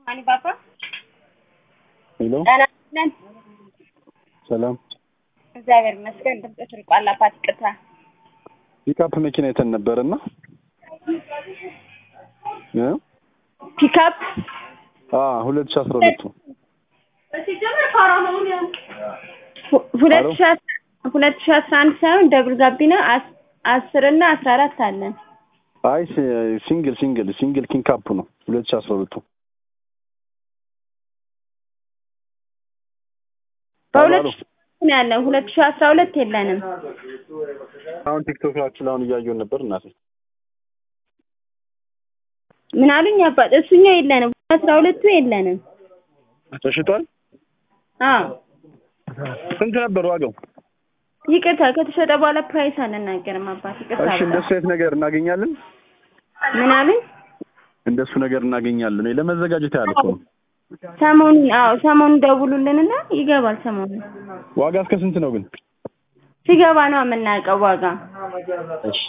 ማን ባባ ሄሎ ጤና ይስጥልን። ሰላም። እግዚአብሔር ይመስገን። ድምፅሽ ርቋል። አባት ይቅርታ። ፒካፕ መኪና አይተን ነበርና እ ፒካፕ አ 2012 ሁ- ሁለት ሺህ አስራ- ሁለት ሺህ አስራ አንድ ሳይሆን ደብል ጋቢና አስ- አስር እና አስራ አራት አለን። አይ ሲ- ሲንግል ሲንግል ሲንግል ኪንግ ካፕ ነው 2012 በሁለት አሉ። ሺህ ነው ያለን። ሁለት ሺህ አስራ ሁለት የለንም። አሁን ቲክቶካችን አሁን እያየውን ነበር እናቴ ምን አሉኝ አባት? እሱኛው የለንም። አስራ ሁለቱ የለንም። ተሽጧል። አዎ ስንት ነበር ዋጋው? ይቅርታ፣ ከተሸጠ በኋላ ፕራይስ አልናገርም አባት። ይቅርታ እሺ በጣም። እንደሱ አይነት ነገር እናገኛለን። ምን አሉኝ? እንደሱ ነገር እናገኛለን ወይ ለመዘጋጀት ያህል እኮ ነው። ሰሞኑን አዎ ሰሞኑን ደውሉልንና ይገባል። ሰሞኑን ዋጋ እስከ ስንት ነው ግን? ሲገባ ነው የምናውቀው ዋጋ። እሺ